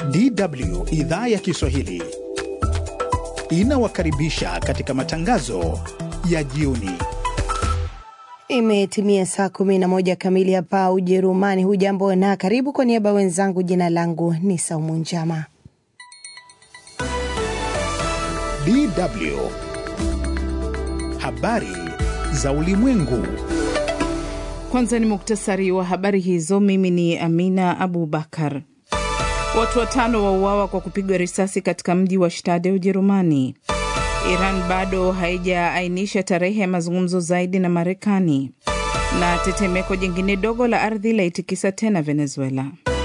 DW idhaa ya Kiswahili inawakaribisha katika matangazo ya jioni. Imetimia saa kumi na moja kamili hapa Ujerumani. Hujambo na karibu. Kwa niaba wenzangu, jina langu ni Saumu Njama. DW habari za ulimwengu. Kwanza ni muktasari wa habari hizo. Mimi ni Amina Abubakar. Watu watano wauawa kwa kupigwa risasi katika mji wa Stade, Ujerumani. Iran bado haijaainisha tarehe ya mazungumzo zaidi na Marekani. Na tetemeko jingine dogo la ardhi laitikisa tena Venezuela.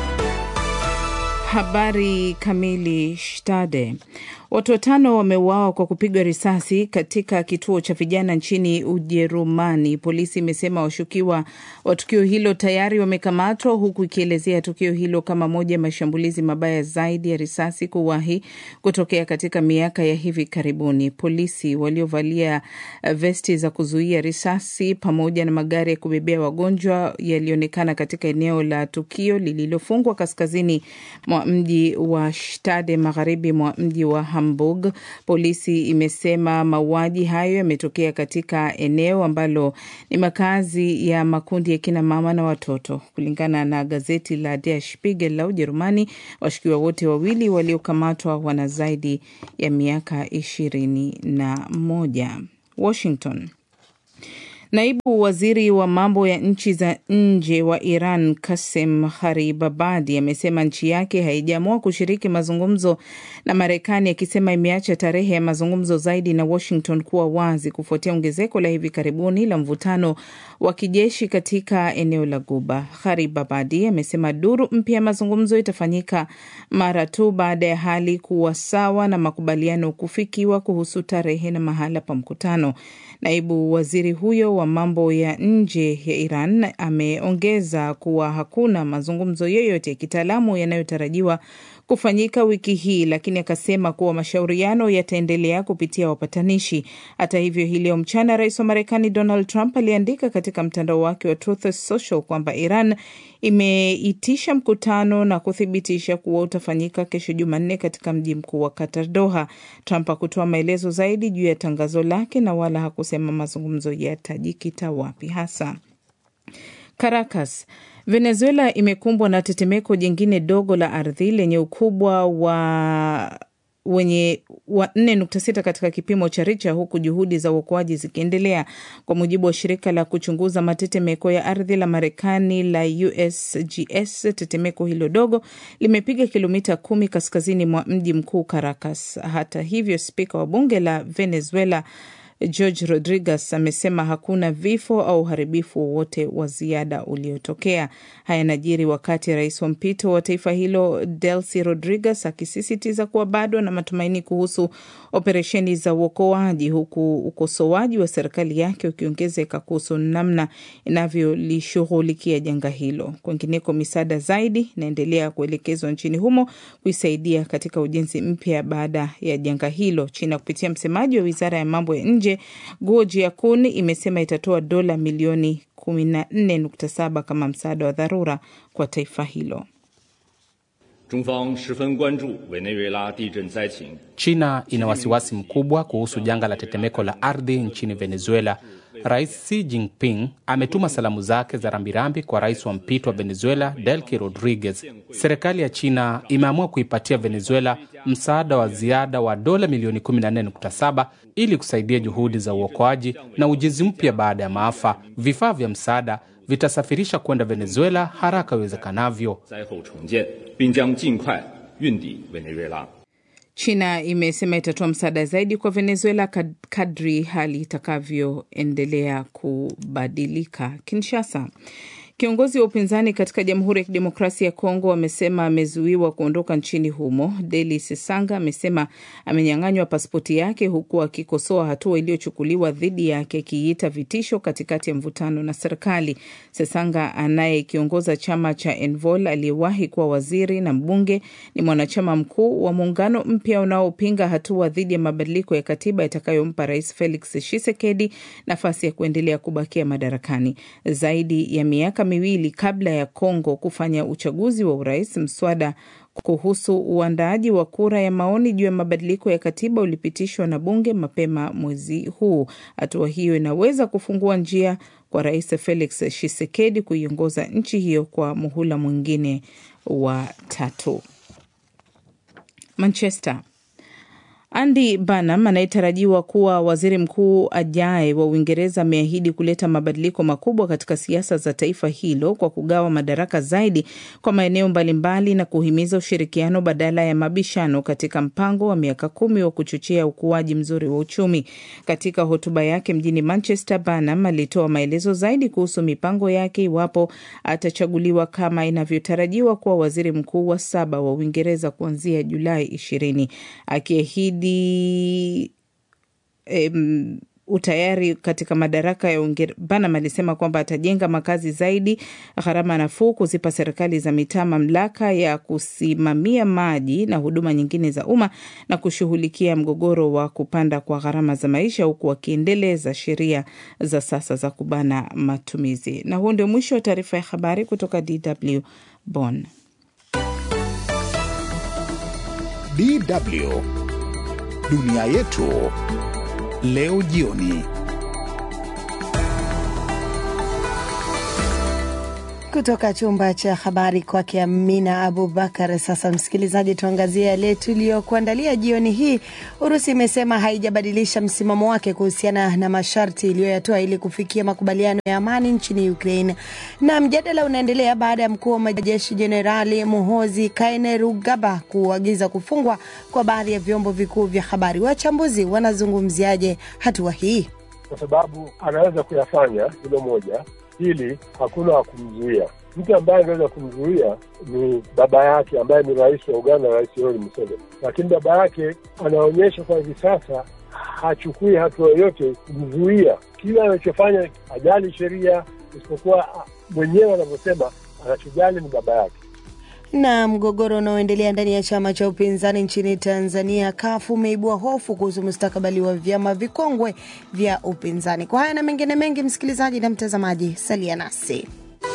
Habari kamili. Stade, watu watano wameuawa kwa kupigwa risasi katika kituo cha vijana nchini Ujerumani. Polisi imesema washukiwa wa tukio hilo tayari wamekamatwa, huku ikielezea tukio hilo kama moja ya mashambulizi mabaya zaidi ya risasi kuwahi kutokea katika miaka ya hivi karibuni. Polisi waliovalia vesti za kuzuia risasi pamoja na magari ya kubebea wagonjwa yalionekana katika eneo la tukio lililofungwa kaskazini mwa mji wa Stade, magharibi mwa mji wa Hamburg. Polisi imesema mauaji hayo yametokea katika eneo ambalo ni makazi ya makundi ya kina mama na watoto. Kulingana na gazeti la Der Spiegel la Ujerumani, washukiwa wote wawili waliokamatwa wana zaidi ya miaka ishirini na moja. Washington. Naibu waziri wa mambo ya nchi za nje wa Iran Kasem Haribabadi amesema nchi yake haijaamua kushiriki mazungumzo na Marekani, akisema imeacha tarehe ya mazungumzo zaidi na Washington kuwa wazi kufuatia ongezeko la hivi karibuni la mvutano wa kijeshi katika eneo la Guba. Haribabadi amesema duru mpya ya mazungumzo itafanyika mara tu baada ya hali kuwa sawa na makubaliano kufikiwa kuhusu tarehe na mahala pa mkutano. Naibu waziri huyo wa mambo ya nje ya Iran ameongeza kuwa hakuna mazungumzo yoyote ya kitaalamu yanayotarajiwa kufanyika wiki hii, lakini akasema kuwa mashauriano yataendelea kupitia wapatanishi. Hata hivyo, hii leo mchana, rais wa Marekani Donald Trump aliandika katika mtandao wake wa Truth Social kwamba Iran imeitisha mkutano na kuthibitisha kuwa utafanyika kesho Jumanne katika mji mkuu wa Qatar, Doha. Trump hakutoa maelezo zaidi juu ya tangazo lake na wala hakusema mazungumzo yatajikita wapi hasa. Caracas Venezuela imekumbwa na tetemeko jingine dogo la ardhi lenye ukubwa wa wenye wa 4.6 katika kipimo cha Richa, huku juhudi za uokoaji zikiendelea. Kwa mujibu wa shirika la kuchunguza matetemeko ya ardhi la Marekani la USGS, tetemeko hilo dogo limepiga kilomita kumi kaskazini mwa mji mkuu Caracas. Hata hivyo, spika wa bunge la Venezuela George Rodriguez amesema hakuna vifo au uharibifu wowote wa ziada uliotokea. Haya yanajiri wakati rais wa mpito wa taifa hilo Delcy Rodriguez akisisitiza kuwa bado na matumaini kuhusu operesheni za uokoaji, huku ukosoaji wa serikali yake ukiongezeka kuhusu namna inavyolishughulikia janga hilo. Kwingineko, misaada zaidi inaendelea kuelekezwa nchini humo kuisaidia katika ujenzi mpya baada ya janga hilo. China kupitia msemaji wa wizara ya mambo ya nje Guo Jiakun imesema itatoa dola milioni 14.7 kama msaada wa dharura kwa taifa hilo. China ina wasiwasi mkubwa kuhusu janga la tetemeko la ardhi nchini Venezuela. Rais Xi Jinping ametuma salamu zake za rambirambi kwa rais wa mpito wa Venezuela Delcy Rodriguez. Serikali ya China imeamua kuipatia Venezuela msaada wa ziada wa dola milioni 14.7 ili kusaidia juhudi za uokoaji na ujenzi mpya baada ya maafa. Vifaa vya msaada vitasafirisha kwenda Venezuela haraka iwezekanavyo. China imesema itatoa msaada zaidi kwa Venezuela kadri hali itakavyoendelea kubadilika. Kinshasa, Kiongozi wa upinzani katika Jamhuri ya Kidemokrasia ya Kongo amesema amezuiwa kuondoka nchini humo. Deli Sesanga amesema amenyang'anywa pasipoti yake huku akikosoa hatua iliyochukuliwa dhidi yake akiiita vitisho katikati ya mvutano na serikali. Sesanga anayekiongoza chama cha Envol aliyewahi kuwa waziri na mbunge ni mwanachama mkuu wa muungano mpya unaopinga hatua dhidi ya mabadiliko ya katiba itakayompa Rais Felix Tshisekedi nafasi ya kuendelea kubakia madarakani zaidi ya miaka miwili kabla ya Kongo kufanya uchaguzi wa urais. Mswada kuhusu uandaaji wa kura ya maoni juu ya mabadiliko ya katiba ulipitishwa na bunge mapema mwezi huu. Hatua hiyo inaweza kufungua njia kwa Rais Felix Tshisekedi kuiongoza nchi hiyo kwa muhula mwingine wa tatu. Manchester. Andy Burnham anayetarajiwa kuwa waziri mkuu ajaye wa Uingereza ameahidi kuleta mabadiliko makubwa katika siasa za taifa hilo kwa kugawa madaraka zaidi kwa maeneo mbalimbali na kuhimiza ushirikiano badala ya mabishano katika mpango wa miaka kumi wa kuchochea ukuaji mzuri wa uchumi. Katika hotuba yake mjini Manchester, Burnham alitoa maelezo zaidi kuhusu mipango yake iwapo atachaguliwa kama inavyotarajiwa kuwa waziri mkuu wa saba wa Uingereza kuanzia Julai ishirini akiahidi Um, utayari katika madaraka ya Uingereza. Burnham alisema kwamba atajenga makazi zaidi, gharama nafuu, kuzipa serikali za mitaa mamlaka ya kusimamia maji na huduma nyingine za umma na kushughulikia mgogoro wa kupanda kwa gharama za maisha, huku wakiendeleza sheria za sasa za kubana matumizi. Na huo ndio mwisho wa taarifa ya habari kutoka DW Bonn. DW Dunia yetu leo jioni. Kutoka chumba cha habari kwake Amina Abubakar. Sasa msikilizaji, tuangazie yale tuliyokuandalia jioni hii. Urusi imesema haijabadilisha msimamo wake kuhusiana na masharti iliyoyatoa ili kufikia makubaliano ya amani nchini Ukraine, na mjadala unaendelea baada ya mkuu wa majeshi Jenerali Muhozi Kainerugaba kuagiza kufungwa kwa baadhi ya vyombo vikuu vya habari. Wachambuzi wanazungumziaje hatua hii? Kwa sababu anaweza kuyafanya hilo moja Pili, hakuna wa kumzuia. Mtu ambaye anaweza kumzuia ni baba yake ambaye ni rais wa Uganda, Rais Yoweri Museveni, lakini baba yake anaonyesha kwa hivi sasa hachukui hatua yoyote kumzuia. Kile anachofanya hajali sheria, isipokuwa mwenyewe anavyosema anachojali ni baba yake na mgogoro unaoendelea ndani ya chama cha upinzani nchini Tanzania kafu umeibua hofu kuhusu mustakabali wa vyama vikongwe vya upinzani. Kwa haya na mengine mengi, msikilizaji na mtazamaji, salia nasi.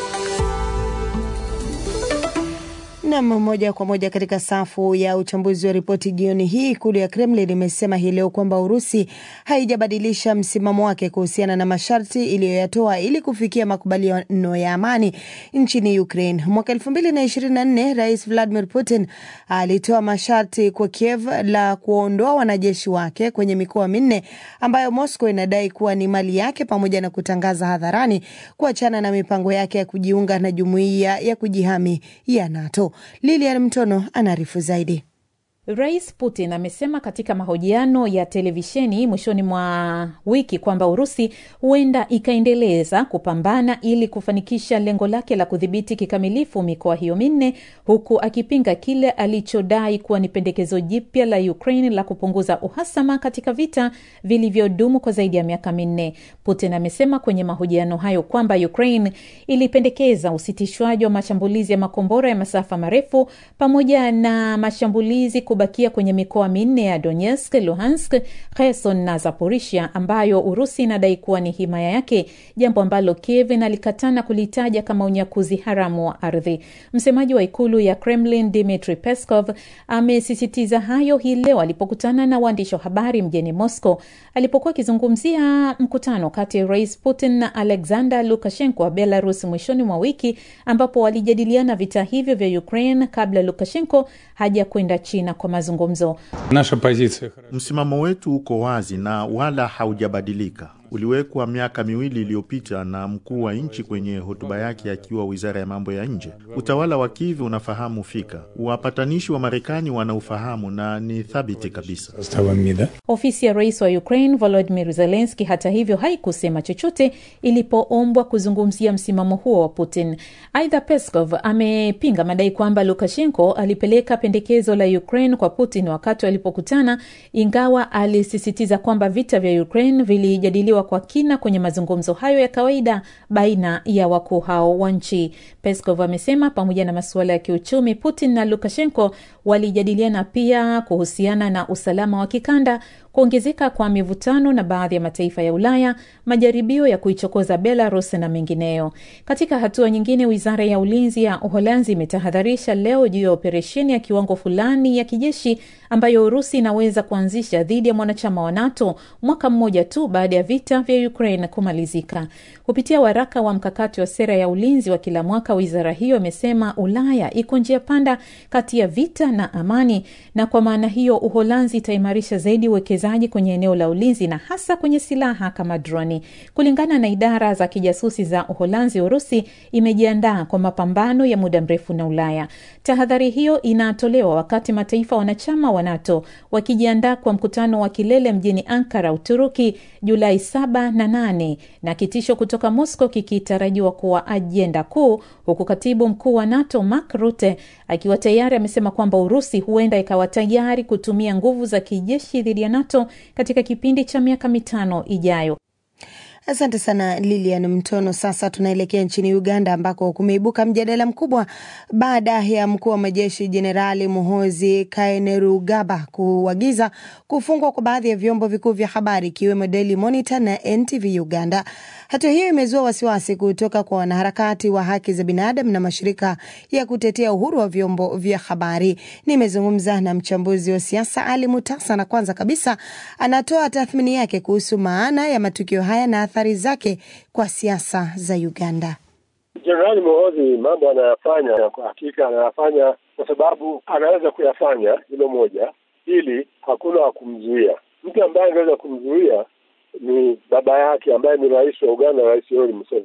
Nam moja kwa moja katika safu ya uchambuzi wa ripoti jioni hii. Ikulu ya Kremlin imesema hii leo kwamba Urusi haijabadilisha msimamo wake kuhusiana na masharti iliyoyatoa ili kufikia makubaliano ya amani nchini Ukraine. Mwaka elfu mbili na ishirini na nne Rais Vladimir Putin alitoa masharti kwa Kiev la kuondoa wanajeshi wake kwenye mikoa minne ambayo Moscow inadai kuwa ni mali yake, pamoja na kutangaza hadharani kuachana na mipango yake ya kujiunga na jumuiya ya kujihami ya NATO. Lilian Mtono anaarifu zaidi. Rais Putin amesema katika mahojiano ya televisheni mwishoni mwa wiki kwamba Urusi huenda ikaendeleza kupambana ili kufanikisha lengo lake la kudhibiti kikamilifu mikoa hiyo minne, huku akipinga kile alichodai kuwa ni pendekezo jipya la Ukraine la kupunguza uhasama katika vita vilivyodumu kwa zaidi ya miaka minne. Putin amesema kwenye mahojiano hayo kwamba Ukraine ilipendekeza usitishwaji wa mashambulizi ya makombora ya masafa marefu pamoja na mashambulizi kubakia kwenye mikoa minne ya Donetsk, Luhansk, Kherson na Zaporisha ambayo Urusi inadai kuwa ni himaya yake, jambo ambalo Kiev inalikatana kulitaja kama unyakuzi haramu wa ardhi. Msemaji wa ikulu ya Kremlin Dmitry Peskov amesisitiza hayo hii leo alipokutana na waandishi wa habari mjini Moscow, alipokuwa akizungumzia mkutano kati ya Rais Putin na Alexander Lukashenko wa Belarus mwishoni mwa wiki, ambapo walijadiliana vita hivyo vya Ukraine kabla Lukashenko haja kwenda China kwa mazungumzo. Msimamo wetu uko wazi na wala haujabadilika. Uliwekwa miaka miwili iliyopita na mkuu wa nchi kwenye hotuba yake akiwa wizara ya mambo ya nje. Utawala wa Kiev unafahamu fika, wapatanishi wa Marekani wanaufahamu na ni thabiti kabisa. Ofisi ya rais wa Ukraine Volodymyr Zelensky hata hivyo haikusema chochote ilipoombwa kuzungumzia msimamo huo wa Putin. Aidha, Peskov amepinga madai kwamba Lukashenko alipeleka pendekezo la Ukraine kwa Putin wakati walipokutana, ingawa alisisitiza kwamba vita vya Ukraine vilijadiliwa kwa kina kwenye mazungumzo hayo ya kawaida baina ya wakuu hao wa nchi. Peskov amesema pamoja na masuala ya kiuchumi, Putin na Lukashenko walijadiliana pia kuhusiana na usalama wa kikanda, kuongezeka kwa mivutano na baadhi ya mataifa ya Ulaya, majaribio ya kuichokoza Belarus na mengineyo. Katika hatua nyingine, wizara ya ulinzi ya Uholanzi imetahadharisha leo juu ya operesheni ya kiwango fulani ya kijeshi ambayo Urusi inaweza kuanzisha dhidi ya mwanachama wa NATO mwaka mmoja tu baada ya vita vya Ukraine kumalizika. Kupitia waraka wa mkakati wa sera ya ulinzi wa kila mwaka, wizara hiyo imesema Ulaya iko njia panda kati ya vita na amani, na kwa maana hiyo Uholanzi itaimarisha zaidi uwekezaji kwenye eneo la ulinzi na hasa kwenye silaha kama droni. Kulingana na idara za kijasusi za Uholanzi, Urusi imejiandaa kwa mapambano ya muda mrefu na Ulaya. Tahadhari hiyo inatolewa wakati mataifa wanachama wa NATO wakijiandaa kwa mkutano wa kilele mjini Ankara, Uturuki, Julai saba na nane na kitisho kutoka Moscow kikitarajiwa kuwa ajenda kuu, huku katibu mkuu wa NATO Mark Rutte akiwa tayari amesema kwamba Urusi huenda ikawa tayari kutumia nguvu za kijeshi dhidi ya NATO katika kipindi cha miaka mitano ijayo. Asante sana Lilian Mtono. Sasa tunaelekea nchini Uganda ambako kumeibuka mjadala mkubwa baada ya mkuu wa majeshi Jenerali Muhozi Kainerugaba kuagiza kufungwa kwa baadhi ya vyombo vikuu vya habari ikiwemo Daily Monitor na NTV Uganda. Hatua hiyo imezua wasiwasi kutoka kwa wanaharakati wa haki za binadamu na mashirika ya kutetea uhuru wa vyombo vya habari. Nimezungumza na mchambuzi wa siasa Ali Mutasa, na kwanza kabisa anatoa tathmini yake kuhusu maana ya matukio haya na athari zake kwa siasa za Uganda. Jenerali Muhoozi mambo anayafanya kwa hakika anayafanya kwa sababu anaweza kuyafanya, hilo moja. Pili, hakuna wa kumzuia. Mtu ambaye angeweza kumzuia ni baba yake ambaye ni rais wa Uganda, Rais Yoweri Museveni.